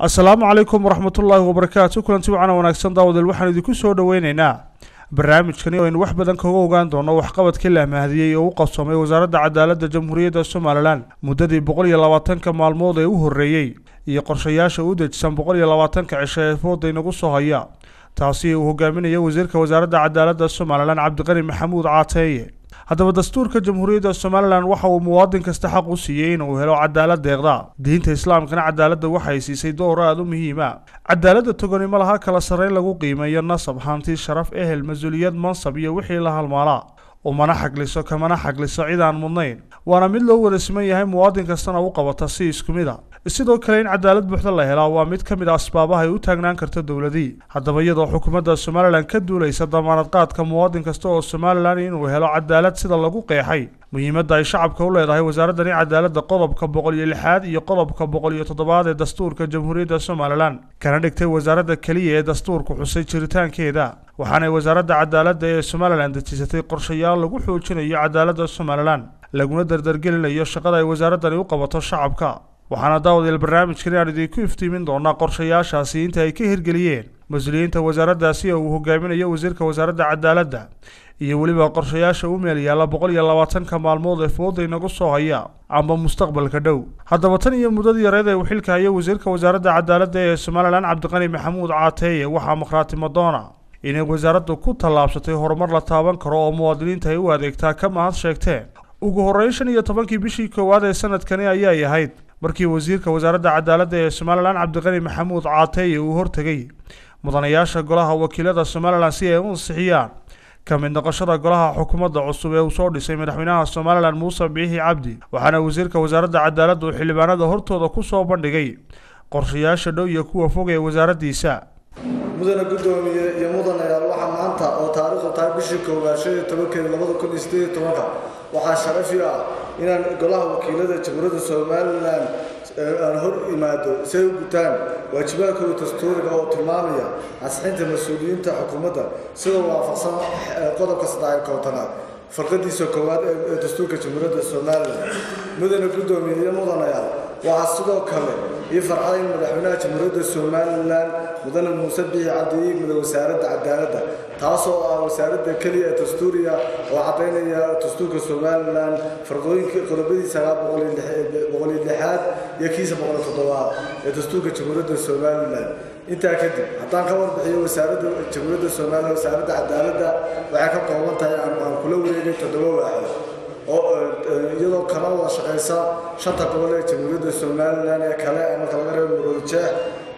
asalaamu calaykum waraxmatullaahi wabarakaatu kulanti wacana wanaagsan daawadeel waxaan idinku soo dhoweyneynaa barnaamijkani oo aynu wax badan kaga ogaan doono waxqabadkii la amahdiyey oo u qabsoomay wasaaradda cadaaladda jamhuuriyadda somalilan muddadii boqol iyo labaatanka maalmood ee u horreeyey iyo qorshayaasha u dejisan boqol iyo labaatanka cisho ee fooda inagu soo haya taasi uu hogaaminayo wasiirka wasaaradda cadaaladda somalilan cabdiqani maxamuud caateeye haddaba dastuurka jamhuuriyadda somalilan waxa uu muwaadin kasta xaq u siiyey inuu helo cadaalad deeqda diinta islaamkana cadaaladda waxay siisay door aada u muhiima cadaaladda togani ma laha kala sarreyn lagu qiimeeyo nasab hanti sharaf ehel mas-uuliyad mansab iyo wixii la halmaalaa umana xagliso kamana xagliso cid aan mudnayn waana mid loo wada siman yahay muwaadin kastana u qabata si isku mid a sidoo kale in cadaalad buuxda la helaa waa mid ka mid a asbaabaha ay u taagnaan karto dowladii haddaba iyadoo xukuumadda somalilan ka duulaysa damaanad qaadka muwaadin kasta oo somalilan inuu helo cadaalad sida lagu qeexay muhiimadda ay shacabka u leedahay wasaaraddani cadaaladda qodobka boqol iyo lixaad iyo qodobka boqol iyo toddobaad ee dastuurka jamhuuriyadda somalilan kana dhigtay wasaaradda keliya ee dastuurku xusay jiritaankeeda waxaanay wasaaradda cadaaladda ee somalilan dejisatay qorshayaal lagu xoojinayo cadaaladda somalilan laguna dardargelinayo shaqada ay wasaaraddani u qabato shacabka waxaana daawadeel barnaamijkani aan idinku iftiimin doonaa qorshayaashaasi inta ay ka hirgeliyeen mas-uuliyiinta wasaaraddaasi oo uu hogaaminayo wasiirka wasaaradda cadaaladda iyo weliba qorshayaasha u meel yaalla boqol iyo labaatanka maalmood ee fooda inagu soo haya amba mustaqbalka dhow haddaba tan iyo muddadii yareed ee uu xilka hayay wasiirka wasaaradda cadaaladda ee somalilan cabdiqani maxamuud caateeye waxaa makhraati madoona inay wasaaraddu ku tallaabsatay horumar la taaban karo oo muwaadiniinta ay u adeegtaa ka mahad sheegteen ugu horreyn shan iyo tobankii bishii koowaad ee sanadkani ayay ahayd markii wasiirka wasaaradda cadaaladda ee somalilan cabdiqani maxamuud caateeye uu hortegay mudanayaasha golaha wakiilada somalilan si ay u ansixiyaan ka mid noqoshada golaha xukuumadda cusub ee uu soo dhisay madaxweynaha somalilan muuse biixi cabdi waxaana wasiirka wasaaradda cadaaladda uu xildhibaanada hortooda ku soo bandhigay qorshayaasha dhow iyo kuwa fog ee wasaaraddiisa mudane guddoomiye iyo mudanayaal waxaa maanta oo taariikhdu tahay bishii koowaad shan iyo tobankeeda labada kun iyo sideed iyo tobanka waxaa sharafi ah inaan golaha wakiilada jamhuuriyadda somalilan aan hor imaado si ay u gutaan waajibaadkooda dastuuriga oo tilmaamaya ansixinta mas-uuliyiinta xukuumadda sidoo waafaqsan qodobka saddex koobtanaad farqadiisa koowaad ee dastuurka jamhuuriyadda somalilan mudane guddoomiye iyo mudanayaal waxaa sidoo kale ii farxada in madaxweynaha jamhuuriyadda somalilan mudane muuse biixi cabdi ii yimid wasaaradda cadaaladda taasoo ah wasaaradda keliya ee dastuuriga oo caddaynaya dastuurka somalilan farqooyinka qodobadiisa boqol iyo lixaad iyo kiisa boqol iyo toddobaad ee dastuurka jamhuuriyadda somalilan intaa kadib haddaan ka warbixiyo wasaaradda jamhuuriyadda somalilan wasaaradda cadaaladda waxay ka kooban tahay aan kula wareegay toddoba waaxood oo iyadoo kala wada shaqaysa shanta gobol ee jamhuuriyadda somalilan ee kale marka laga reebo muroodi jeex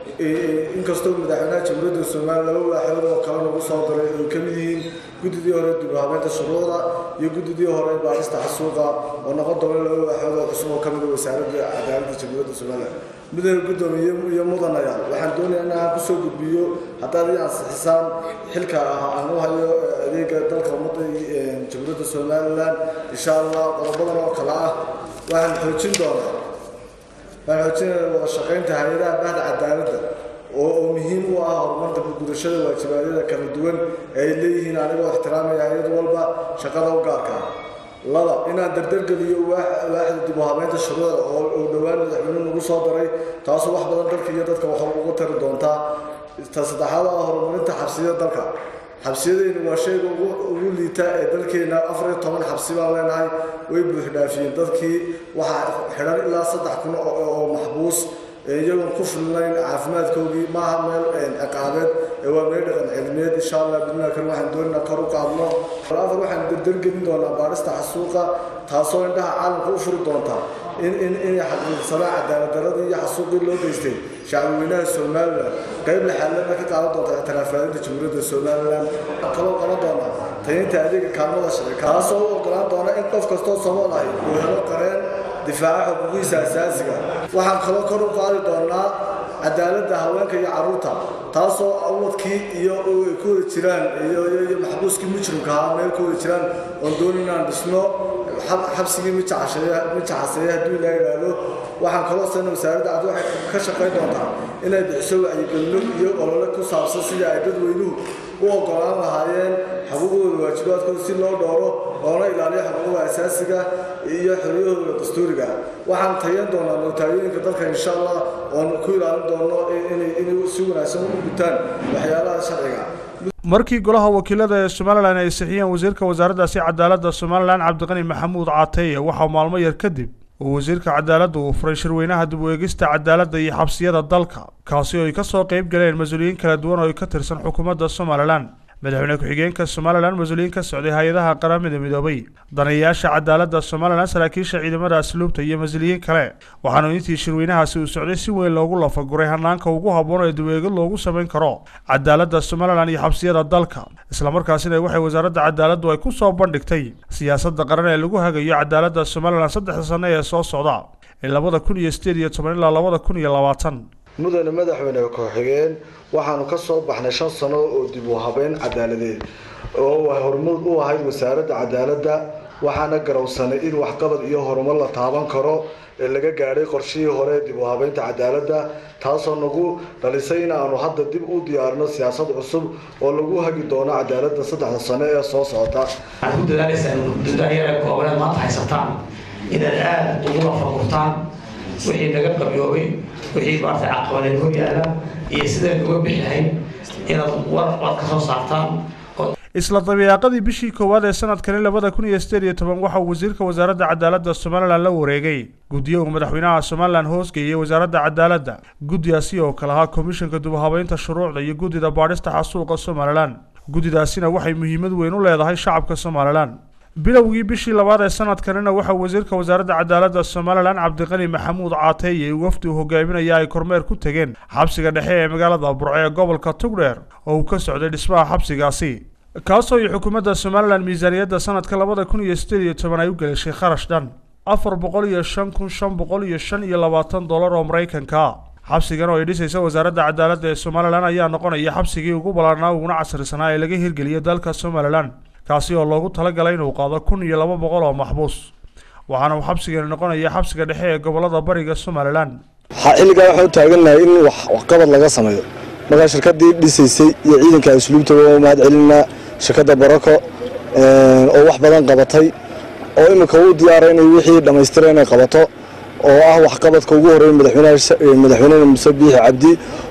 inkastoo madaxweynaha jamhuuriyadda somalilan laba waaxood oo kale lagu soo daray ay ka mid yihiin guddidii hore dib u habeynta shuruucda iyo guddidii hore baarista xasuuqa oo noqon doona laba waaxood oo cusub oo ka mid a wasaaradda cadaaladda jamhuuriyadda somalilan mudane guddoomiye iyo mudanayaal waxaan doonayaa in aan kusoo gudbiyo haddaad ii ansixisaan xilka aan u hayo adeega dalka ummadda jamhuuriyadda somalilan insha allah qodobadan oo kale ah waxaan xoojin doonaa waxaan xoojinaya wada shaqaynta hay-adaha bahda cadaaladda oo oo muhiim u ah horumarka gudashada waajibaadyada kala duwan ee ay leeyihiin anigoo ixtiraamaya hay-ad walba shaqada u gaarka laba inaan dardargeliyo waaxda dib u habeynta shuruucda oo dhowaan madaxweynuhu nagu soo daray taasoo wax badan dalka iyo dadka wax uga tari doontaa ta saddexaad ah horumarinta xabsiyada dalka xabsiyadaynu waa shayga ugu liita ee dalkeena afar iyo toban xabsi baan leenahay way buuxdhaafiyeen dadkii waxaa xidhan ilaa saddex kun oo maxbuus iyagoon ku filnayn caafimaadkoodii maaha meel ciqaabeed ee waa meel dhaqan cilmiyeed insha allah bidnaa kale waxaan doonaynaa kor u qaadno afar waxaan dardargelin doonaa baarista xasuuqa taasoo indhaha caalamka u furi doonta in in inay xaqiiqsadaan cadaaladdaradii iyo xasuuqii loo geystay shacbweynaha somalilan qayb laxaalana ka qaadan doonta ictiraafaalinta jamhuuriyadda somalilan kaloo qaban doonaa tayinta adeega kaalmada sharci taasoo u ogolaan doona in qof kastoo somool ahi uu helo qareen difaaca xuquuqiisa asaasiga waxaan kaloo kor u qaadi doonaa cadaaladda haweenka iyo carruurta taasoo awadkii iyo ay ku wada jiraan iyo maxbuuskii mujrimka ahaa meel ku wada jiraan oon doonin inaan dhisno xabsigii mijaxaseeye hadduu ilaa yidhaahdo waxaan kaloo sana wasaaradda cad waxay ka shaqayn doontaa inay bixiso wacyigelino iyo olole ku saabsan sidii ay dadweynuhu u ogolaan lahaayeen xuquuqdooda waajibaadkooda si loo dhowro loona ilaaliyo xuquuqda asaasiga iyo xoriyahooda dastuuriga waxaan tayan doonaa nootaaryooyinka dalka insha allah oon ku ilaalin doono inay si wanaagsan u gutaan waxyaalaha sharciga markii golaha wakiilada ee somalilan ay sixiyeen wasiirka wasaaraddaasi cadaaladda somalilan cabdiqani maxamuud caateye waxaa maalmo yar kadib uu wasiirka cadaaladda uu furay shirweynaha dib u eegista cadaaladda iyo xabsiyada dalka kaasi oo ay ka soo qayb galeen mas-uuliyiin kala duwan oo ay ka tirsan xukuumadda somalilan madaxweyne ku-xigeenka somalilan mas-uuliyiin ka socday hay-adaha qaramada midoobay danayaasha cadaaladda somalilan saraakiisha ciidamada asluubta iyo mas-uuliyiin kale waxaana intii shirweynahaasi uu socday si weyn loogu lafaguray hanaanka ugu habboon ee dib-eegid loogu samayn karo cadaaladda somalilan iyo xabsiyada dalka islamarkaasina waxay wasaaradda cadaaladdu ay ku soo bandhigtay siyaasadda qaran ee lagu hagayo cadaaladda somalilan saddexda sanno ee soo socda ee labada kun iyo sideed iyo toban ilaa labada kun iyo labaatan mudane madaxweyne ku-xigeen waxaanu ka soo baxnay shan sano oo dib u habeyn cadaaladeed oo hormuud u ahayd wasaaradda cadaaladda waxaana garowsanay in waxqabad iyo horumar la taaban karo ee laga gaadhay qorshihii hore ee dib u habeynta cadaaladda taasoo nagu dhalisay in aanu hadda dib u diyaarino siyaasad cusub oo lagu hagi doono cadaaladda saddexda sano ee soo socota waxaad ku dadaalaysaan muddada yar koobaneed maanta haysataan inaad aada ugu lafagurtaan wixii naga qabyoobay wixii maarata caqabadeed hor yaala iyo sideen uga bixihayn inaad war waad ka soo saartaan isla dabiiqadii bishii koowaad ee sanadkani labada kun iyo sideed iyo toban waxa uu wasiirka wasaaradda cadaaladda somalilan la wareegay guddiyo uu madaxweynaha somalilan hoosgeeyey wasaaradda cadaaladda guddigaasi oo kale ahaa komishanka dubahabeynta shuruucda iyo guddida baadhista xasuuqa somalilan guddidaasina waxay muhiimad weyn u leedahay shacabka somalilan bilowgii bishii labaad ee sanadkanina waxaa wasiirka wasaaradda cadaaladda somalilan cabdiqani maxamuud caateeye uu wafdi u hogaaminaya ay kormeer ku tegeen xabsiga dhexe ee magaalada burco ee gobolka tugdheer oo uu ka socday dhismaha xabsigaasi kaasoo ay xukuumadda somalilan miisaaniyadda sanadka labada kun iyo sideed iyo toban ay u gelishay kharash dhan afar boqol iyo shan kun shan boqol iyo shan iyo labaatan dollar oo maraykanka xabsigan oo ay dhisaysa wasaaradda cadaaladda ee somalilan ayaa noqonaya xabsigii ugu ballaarnaa uguna casrisanaa ee laga hirgeliyay dalka somalilan kaasi oo loogu talagalay inuu qaado kun iyo laba boqol oo maxbuus waxaana uu xabsigani noqonaya xabsiga dhexe ee gobolada bariga somalilan xilligaa waxaan u taagannahay in waxqabad laga sameeyo markaa shirkadii dhisaysay iyo ciidanka asluubta waa mahad celinaa shirkadda barako oo wax badan qabatay oo iminka u diyaara inay wixii dhammaystira inay qabato oo ah waxqabadka ugu horreeya madaxweynena muse biixi cabdi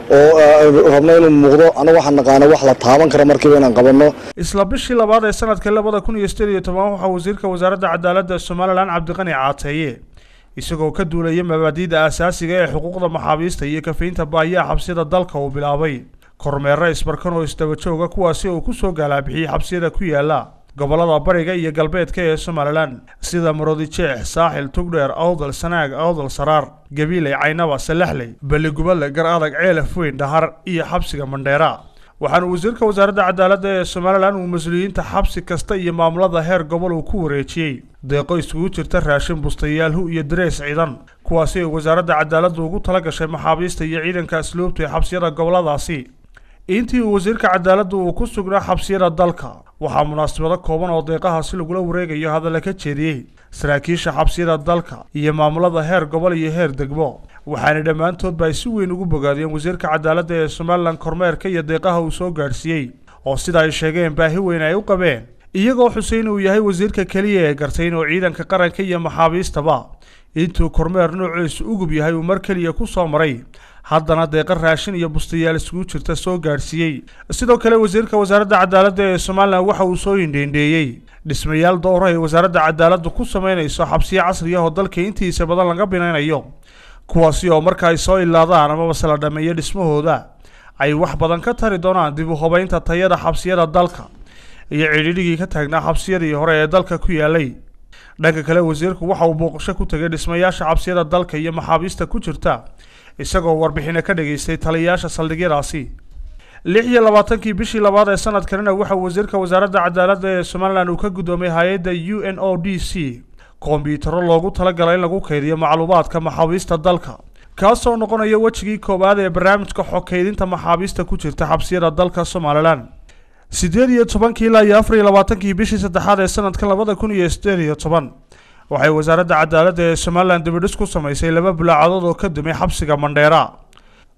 oo rabno inuu muuqdo annaga waxaan naqaana wax la taaban kara markiiba inaan qabanno isla bishii labaad ee sanadka labada kun iyo sideed iyo toban waxaa wasiirka wasaaradda cadaaladda somalilan cabdiqani caateeye isagoo ka duulaya mabaadiida aasaasiga ee xuquuqda maxaabiista iyo kafaynta baahiyaha xabsiyada dalka uu bilaabay kormeero isbarkan oo isdaba jooga kuwaasi uu ku soo gaalaabixiyey xabsiyada ku yaala gobolada bariga iyo galbeedka ee somalilan sida marodijeex saaxil tugdheer awdal sanaag awdal saraar gabiiley caynaba salaxley balligubadle gar adag ceelaf weyn dhahar iyo xabsiga mandheera waxaana wasiirka wasaaradda cadaaladda ee somalilan uu mas-uuliyiinta xabsi kasta iyo maamulada heer gobol uu ku wareejiyey deeqo iskugu jirta raashin bustayaalhu iyo darees ciidan kuwaasi ay wasaaradda cadaaladdu ugu tala gashay maxaabiista iyo ciidanka asluubta ee xabsiyada goboladaasi intii uu wasiirka cadaaladdu uu ku sugnaa xabsiyada dalka waxaa munaasabado kooban oo deeqahaasi lagula wareegayo hadalla ka jeediyey saraakiisha xabsiyada dalka iyo maamulada heer gobol iyo heer degmo waxaana dhammaantoodba ay si weyn ugu bogaadiyeen wasiirka cadaaladda ee somalilan kormeerka iyo deeqaha uu soo gaadhsiiyey oo sida ay sheegeen baahi weyn ay u qabeen iyagoo xuseyn uu yahay wasiirka keliya ee gartay inuu ciidanka qaranka iyo maxaabiistaba intuu kormeer noociisu ugub yahay uu mar keliya ku soo maray haddana deeqa raashin iyo bustayaal isugu jirta soo gaadhsiiyey sidoo kale wasiirka wasaaradda cadaaladda ee somalilan waxa uu soo indheendheeyey dhismayaal dowra ay wasaaradda cadaaladdu ku samaynayso xabsiyo casri ah oo dalka intiisa badan laga binaynayo kuwaasi oo marka ay soo ilaadaan amabase la dhammeeyo dhismahooda ay wax badan ka tari doonaan dib u hubaynta tayada xabsiyada dalka iyo cidhidhigii ka taagnaa xabsiyadii hore ee dalka ku yaalay dhanka kale wasiirku waxa uu booqasho ku tegay dhismayaasha xabsiyada dalka iyo maxaabiista ku jirta isagoo warbixino ka dhageystay taliyayaasha saldhigyadaasi lix iyo labaatankii bishii labaad ee sanadkanina waxa wasiirka wasaaradda cadaaladda ee somalilan uu ka guddoomay hay-adda u n o d c kombiyuutarro loogu talagalay in lagu kaydiyo macluumaadka maxaabiista dalka kaasoo noqonaya wejigii koowaad ee barnaamijka xokeydinta maxaabiista ku jirta xabsiyada dalka somalilan siddeed iyo tobankii ilaa iyo afar iyo labaatankii bishii saddexaad ee sanadkan labada kun iyo siddeed iyo toban waxay wasaaradda cadaaladda ee somalilan dibidhis ku samaysay laba bulaacadood oo ka dumay xabsiga mandheera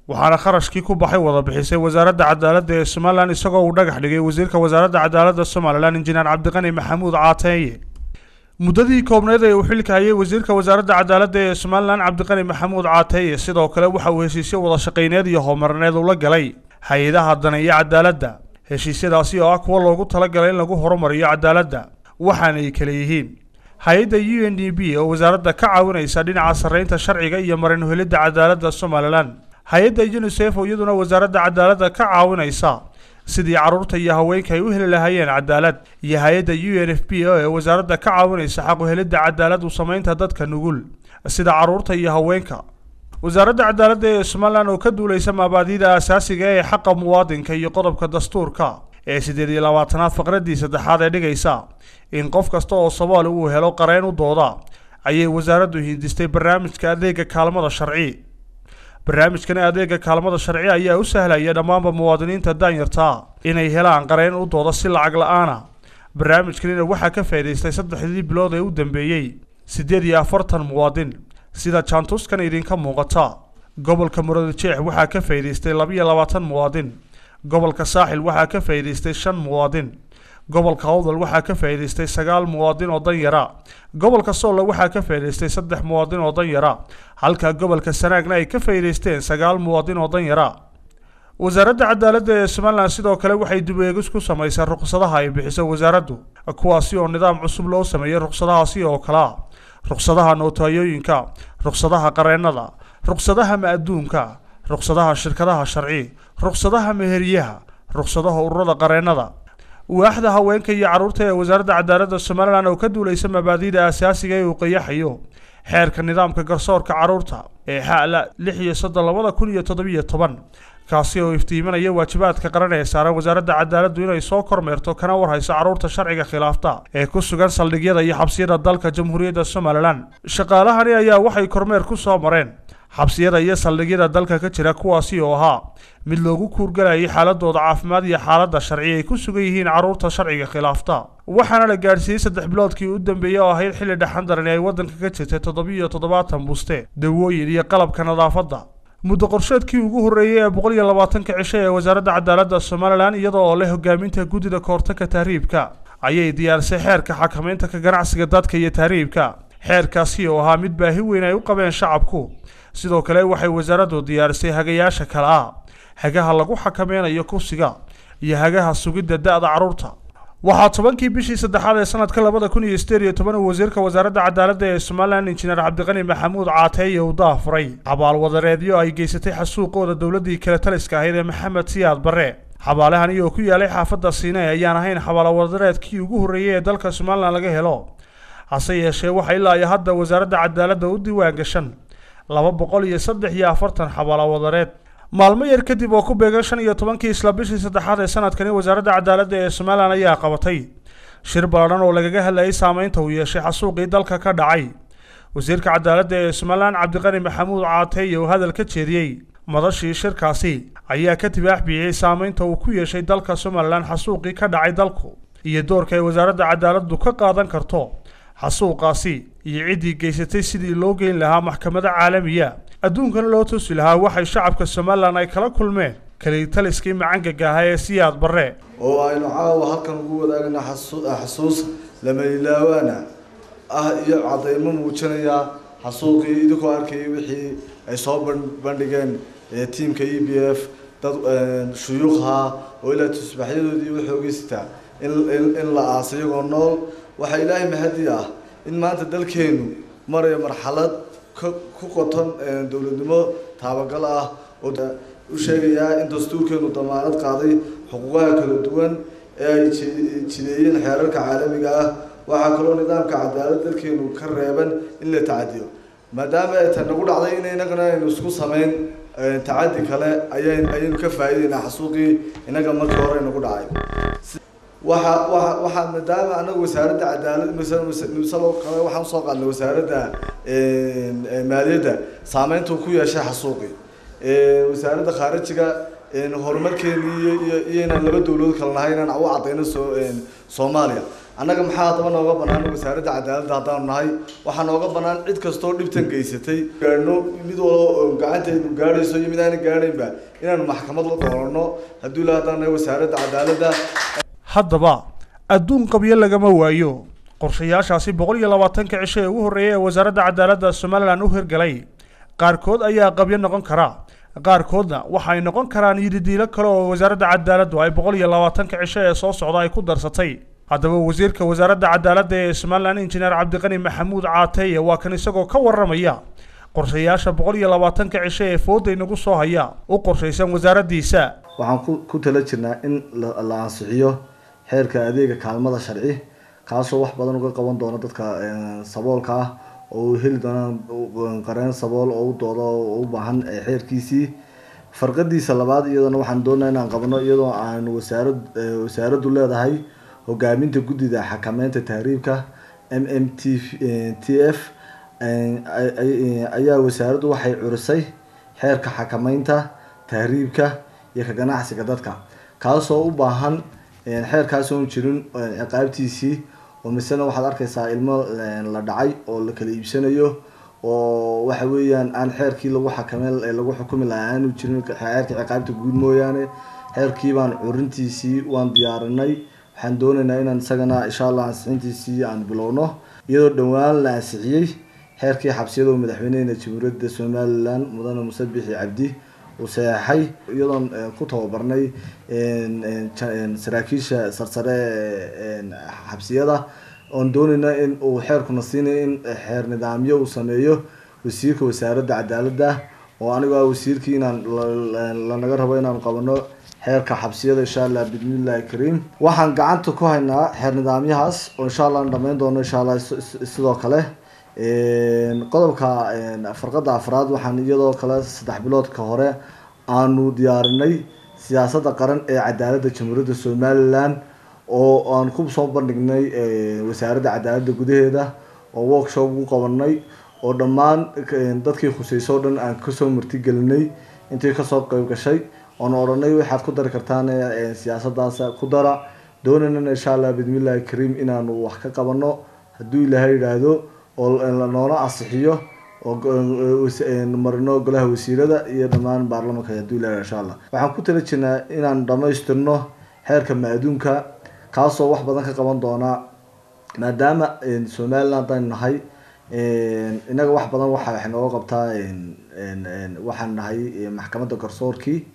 waxaana kharashkii ku baxay wada bixisay wasaaradda cadaaladda ee somalilan isagoo uu dhagax dhigay wasiirka wasaaradda cadaaladda somalilan injineer cabdiqani maxamuud caateeye muddadii koobneed ee uu xilka hayay wasiirka wasaaradda cadaaladda ee somalilan cabdiqani maxamuud caateeye sidoo kale waxa uu heshiisyo wada shaqayneed iyo horumarneed ula galay hay-adaha daneeya cadaaladda heshiisyadaasi oo ah kuwa loogu talagalay in lagu horumariyo cadaaladda waxaana ay kale yihiin hay-adda u n d b oo wasaaradda ka caawinaysa dhinaca sarreynta sharciga iyo marin helidda cadaaladda somalilan hay-adda unisef oo iyaduna wasaaradda cadaaladda ka caawinaysa sidii carruurta iyo haweenka ay u heli lahaayeen cadaalad iyo hay-adda u n f b o ee wasaaradda ka caawinaysa xaqu helidda cadaalad u samaynta dadka nugul sida carruurta iyo haweenka wasaaradda cadaaladda ee somalilan oo ka duulaysa maabaadida asaasiga ee xaqa muwaadinka iyo qodobka dastuurka ee siddeed iyo labaatanaad faqradii saddexaad ee dhigaysa in qof kasta oo soomaali uu helo qareen u dooda ayay wasaaraddu hindistay barnaamijka adeega kaalmada sharci barnaamijkani adeega kaalmada sharci ayaa u sahlaya dhammaanba muwaadiniinta daanyarta inay helaan qareen u dooda si lacag la-aana barnaamijkanina waxaa ka faa'idaystay saddexdii bilood ee u dambeeyey siddeed iyo afartan muwaadin sida jaantuskan idinka muuqata gobolka muradjeex waxaa ka faa'idaystay labiyo labaatan muwaadin gobolka saaxil waxaa ka faa'idaystay shan muwaadin gobolka awdal waxaa ka faa'idaystay sagaal muwaadin oo danyara gobolka soolle waxaa ka faa'idaystay saddex muwaadin oo danyara halka gobolka sanaagna ay ka faa'idaysteen sagaal muwaadin oo danyara wasaaradda cadaaladda ee somalilan sidoo kale waxay dib eegis ku samaysay ruqsadaha ay bixiso wasaaraddu kuwaasi oo nidaam cusub loo sameeyey ruqsadahaasi oo kale ah ruqsadaha nootayooyinka ruqsadaha qareennada ruqsadaha ma-adduunka ruqsadaha shirkadaha sharci ruqsadaha meheryaha ruqsadaha ururada qareennada waaxda haweenka iyo carruurta ee wasaaradda cadaaladda somalilan oo ka duulaysa mabaadiida asaasiga ee uu qayaxayo xeerka nidaamka garsoorka carruurta ee xala lix iyo soddon labada kun iyo toddobiyo toban kaasi oo iftiiminaya waajibaadka qaran ee saaran wasaaradda cadaaladdu inay soo kormeerto kana warhayso carruurta sharciga khilaafta ee ku sugan saldhigyada iyo xabsiyada dalka jamhuuriyadda somalilan shaqaalahani ayaa waxay kormeer ku soo mareen xabsiyada iyo saldhigyada dalka ka jira kuwaasi oo ahaa mid loogu kuurgalayay xaaladooda caafimaad iyo xaaladda sharci ay ku sugan yihiin carruurta sharciga khilaafta waxaana la gaadhsiiyey saddex biloodkii u dambeeyey oo ahayd xilli dhexan darani ay waddanka ka jirtay toddobiyo toddobaatan buste dawooyin iyo qalabka nadaafadda muddo qorsheedkii ugu horreeyey ee boqol iyo labaatanka cisho ee wasaaradda cadaaladda somalilan iyadoo oo leh hogaaminta guddida kahortagka tahriibka ayay diyaarisay xeerka xakamaynta ka ganacsiga dadka iyo tahriibka xeerkaasi oo ahaa mid baahi weyn ay u qabeen shacabku sidoo kale waxay wasaaraddu diyaarisay hagayaasha kale ah hagaha lagu xakameynayo kursiga iyo hagaha sugidda da-da carruurta waxaa tobankii bishii saddexaad ee sanadka labada kun iyo sideed iyo toban uu wasiirka wasaaradda cadaaladda ee somalilan injineer cabdiqani maxamuud caateeye uu daafuray xabaalwadareedyo ay geysatay xasuuqooda dowladdii kale taliska ahayd ee maxamed siyaad barre xabaalahan iyoo ku yaalay xaafadda siine ayaan ahayn xabaalwadareedkii ugu horreeyey ee dalka somalilan laga helo hase yeeshee waxa ilaa iyo hadda wasaaradda cadaaladda u diiwaan gashan laba boqol iyo saddex iyo afartan xabaalawadareed maalmo yar kadib oo ku beegan shan iyo tobankii isla bishii saddexaad ee sanadkani wasaaradda cadaaladda ee somalilan ayaa qabatay shir baladhan oo lagaga hadlayay saameynta uu yeeshay xasuuqii dalka ka dhacay wasiirka cadaaladda ee somalilan cabdiqani maxamuud caateeye oo hadal ka jeediyey madashii shirkaasi ayaa ka tibaax bixiyey saameynta uu ku yeeshay dalka somalilan xasuuqii ka dhacay dalku iyo doorka ay wasaaradda cadaaladdu ka qaadan karto xasuuqaasi iyo ciddii geysatay sidii loo geyn lahaa maxkamado caalamiya adduunkana loo tusi lahaa waxay shacabka somalilan ay kala kulmeen kalitaliskii macangaga ahaa ee siyaad barre oo aynu caawa halkan ugu wadaagna xasuus lamayilaawaana ah iyo cadaymo muujinaya xasuuqii idinkoo arkayay wixii ay soo bandhigeen tiimka e b f dad shuyuuqha oo ilaa tusbaxyadoodii waxoogeystaa in la aasa iyagoo nool waxaa ilaahay mahadi ah in maanta dalkeenu maraya marxalad ku qoton dowladnimo taabagal ah oo u sheegayaa in dastuurkeenu damaanad qaaday xuquuqaha kala duwan ee ay jideeyeen xeerarka caalamiga ah waxaa kaloo nidaamka cadaalad dalkeenu ka reeban in la tacadiyo maadaama ay tan nagu dhacday in inagana aynu isku sameyn tacadi kale aya ayaynu ka faa'iideynaa xasuuqii inaga markii hore nagu dhacay waxa waa waxaa maadaama anagu wasaaradda cadaalad misalo kale waxaan usoo qaadnay wasaaradda maaliyadda saameynta uu ku yeeshay xasuuqi wasaaradda khaarijiga horumarkeeni iyo iyo iyo inaan laba dowladood kale nahay inaan u cadayno soo soomaaliya annaga maxaa haddaba nooga bannaan wasaaradda cadaaladda haddaanu nahay waxaa nooga bannaan cid kastoo dhibtan geysatay gaadhno mid walba gacanteedu gaadhayso iyo mid aana gaadhaynba inaanu maxkamad la dooranno hadduu ilaa haddaan nahay wasaaradda cadaaladda haddaba adduun qabyo lagama waayo qorshayaashaasi boqol iyo labaatanka cisho ee ugu horreeyay ee wasaaradda cadaaladda somalilan u hirgalay qaarkood ayaa qabyo noqon kara qaarkoodna waxay noqon karaan yididiilo kale oo wasaaradda cadaaladdu ay boqol iyo labaatanka cisho ee soo socda ay ku darsatay haddaba wasiirka wasaaradda cadaaladda ee somalilan injineer cabdiqani maxamuud caateye waa kan isagoo ka warramaya qorshayaasha boqol iyo labaatanka cisho ee fooda inagu soo haya u qorshaysan wasaaraddiisa waxaan ku ku tala jirnaa in la la ansixiyo xeerka adeega kaalmada sharci kaasoo wax badan uga qaban doona dadka saboolka ah oo uu heli doonaan qareen sabool oo u doodo oo u baahan xeerkiisii farqadiisa labaad iyadana waxaan doonaa inaan qabno iyadoo aan wasaarad wasaaraddu leedahay hogaaminta guddida xakameynta tahriibka m m t t f ayaa wasaaraddu waxay curisay xeerka xakameynta tahriibka iyo ka ganacsiga dadka kaasoo u baahan xeerkaasoon jirin ciqaabtiisii oo misena waxaad arkaysaa ilmo la dhacay oo la kala iibsanayo oo waxa weeyaan aan xeerkii lagu xakameyn lagu xukumi lahaa aanu jirin xeerkii ciqaabta guud mooyaane xeerkii baan curintiisii waan diyaarinay waxaan doonaynaa inaan isagana insha allah ansixintiisii aan bilowno iyadoo dhowaan la ansixiyey xeerkii xabsiyada oo madaxweynehena jamhuuriyadda somalilan mudane muse bixi cabdi uu saxeexay iyadoon ku tababarnay saraakiisha sarsare xabsiyada oon doonayna in uu xeerkuna siinay in xeer nidaamyo uu sameeyo wasiirka wasaaradda cadaaladda oo anigoo ah wasiirkii inaan lanaga rabo inaanu qabano xeerka xabsiyada insha allah bismillahi kariim waxaan gacanta ku haynaa xeer nidaamyahaas oo insha allah aan dhamayn doono insha allah sidoo kale qodobka farqada afraad waxaan iyadoo kale saddex biloodka hore aanu diyaarinay siyaasadda qaran ee cadaaladda jamhuuriyadda somalilan oo aan ku soo bandhignay wasaaradda cadaaladda gudaheeda oo workshop ugu qabanay oo dhammaan dadkii khuseyso o dhan aan kasoo martigelinay intii kasoo qeyb gashay oon odhanay waxaad ku dari kartaan siyaasadaas ku dara doonaynan insha allah bismillahi kariim inaanu wax ka qabano hadduu ilaahay yidhaahdo oo noola asixiyo oo marino golaha wasiirada iyo dhammaan baarlamanka hadduu ilahay insha allah waxaan ku tala jirnaa inaan dhamaystirno xeerka ma-aduunka kaasoo wax badan ka qaban doona maadaama somaliland haddaynu nahay inaga wax badan waxa waxay nooga qabtaa waxaan nahay maxkamadda garsoorkii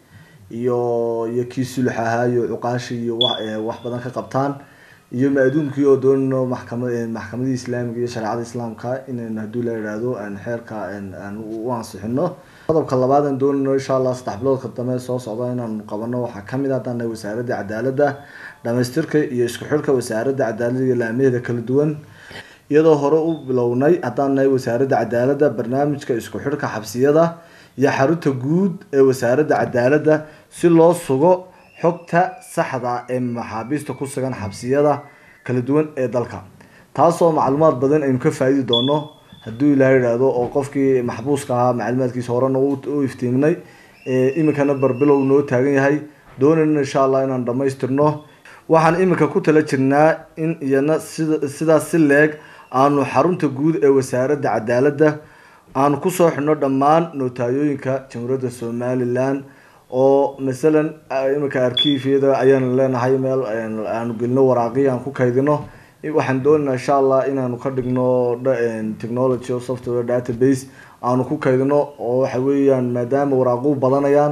iyo iyo kii sulux ahaa iyo cuqaashi iyo wax badan ka qabtaan iyo ma-aduunkii oo doonayno maxkama maxkamadii islaamiga iyo shareecada islaamka inaynu hadduu la yidhaahdo aan xeerka aan u ansixino qodobka labaad aan doonayno insha allah saddex biloodka dambe soo socda inaanu qabano waxaa kamid ah haddaan nahay wasaaradda cadaaladda dhamaystirka iyo isku xidhka wasaaradda cadaaladda iyo laamaheeda kala duwan iyadoo hore u bilownay haddaan nahay wasaaradda cadaaladda barnaamijka isku xidhka xabsiyada iyo xarunta guud ee wasaaradda cadaaladda si loo sugo xogta saxda ee maxaabiista ku sugan xabsiyada kala duwan ee dalka taasoo macluumaad badan aynu ka faa-idi doono hadduu ilaah yidhaahdo oo qofkii maxbuuska ahaa macluumaadkiisa horena u iftiiminay iminkana barbilow noo taagan yahay doonayna insha allah inaan dhamaystirno waxaan iminka ku tala jirnaa in iyana sida sidaas si leeg aanu xarunta guud ee wasaaradda cadaaladda aanu kusoo xidhno dhammaan notaayooyinka jamhuuriyadda somalilan oo masalan iminka arkiifyada ayaanu leenahay meel aanu gelino waraaqii aan ku kaydino waxaan doonaynaa insha allah inaanu ka dhigno technology o software database aanu ku kaydino oo waxa weeyaan maadaama waraaquhu badanayaan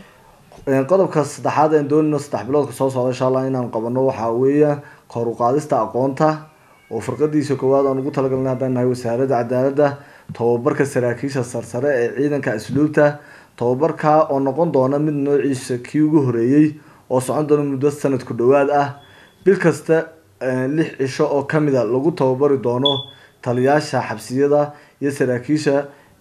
qodobka saddexaad aan doonayno saddex biloodka soo socda insha allah inaanu qabano waxaa weeya kor u qaadista aqoonta oo firqadiisa koowaad aan ugu talagalnay haddaan nahay wasaaradda cadaaladda tababarka saraakiisha sarsare ee ciidanka asluubta tababarka oo noqon doona mid noociisa kii ugu horeeyey oo socon doona muddo sanad ku dhowaad ah bil kasta lix cisho oo kamid a lagu tababari doono taliyaasha xabsiyada iyo saraakiisha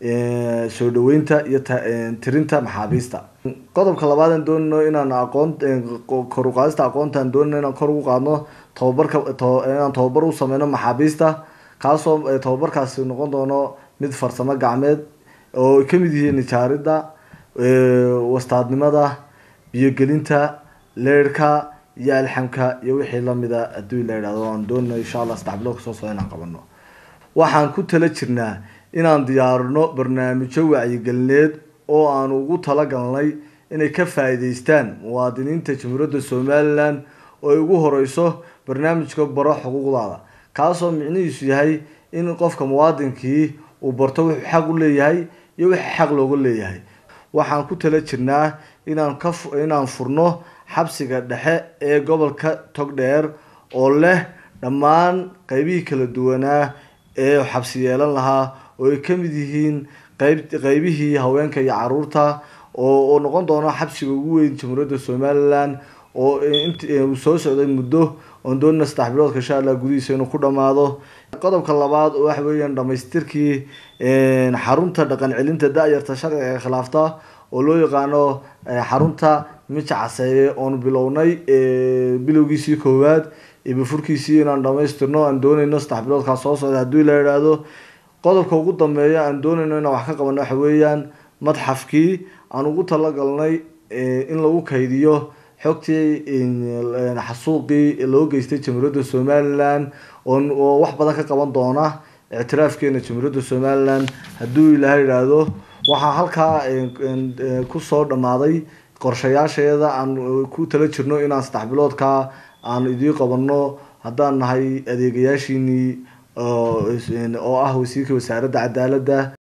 soo dhaweynta iyo tirinta maxaabiista qodobka labaad aan doonayno inaan aqoon kor uqaadista aqoontaan doonayno inaan kor ugu qaadno tababarka inaan tababar u sameyno maxaabiista kaasoo tababarkaasi noqon doono mid farsamo gacmeed oo ay kamid yihiin nijaaridda wastaadnimada biyogelinta leerhka iyo alxamka iyo wixii lamida haddii la yidhahdo aan doonayno insha allah saddex bilood kasoo socda inaan qabano waxaan ku tala jirnaa inaan diyaarino barnaamijyo wacyigelineed oo aan ugu talagalnay inay ka faa'iideystaan muwaadiniinta jamhuuriyadda somalilan oo ay ugu horeyso barnaamijka baro xuquuqdaada kaasoo micnihiisu yahay in qofka muwaadinkii uu barto wuxuu xaq u leeyahay iyo wixii xaq looga leeyahay waxaan ku tala jirnaa inaan ka inaan furno xabsiga dhexe ee gobolka togdheer oo leh dhammaan qeybihii kala duwanaa ee xabsi yeelan lahaa oo ay ka mid yihiin qeyb qeybihii haweenka iyo caruurta oo oo noqon doono xabsiga ugu weyn jamhuuriyadda somalilan oo int uu soo socday muddo oon doonina saddex biloodka insha allah gudihiisa inuu ku dhammaado qodobka labaad oo waxa weeyaan dhamaystirkii xarunta dhaqan celinta da-yarta sharciga ee khilaafta oo loo yaqaano xarunta mica caseeye oon bilownay bilowgiisii koowaad iyo bafurkiisii inaan dhamaystirno aan doonayno saddex biloodkaa soo socda haddii la idhaahdo qodobka ugu dambeeya aan doonayno inaan wax ka qabano waxa weeyaan madxafkii aan ugu talagalnay in lagu kaydiyo xogtii xasuuqii loo geystay jamhuuriyadda somalilan oo wax badan ka qaban doona ictiraafkeena jamhuuriyadda somalilan hadduu ilaahay idhaahdo waxaa halkaa kusoo dhammaaday qorshayaasheeda aan ku tala jirno inaan saddex biloodkaa aan idiin qabanno haddaan nahay adeegayaashiinii oo ah wasiirka wasaaradda cadaaladda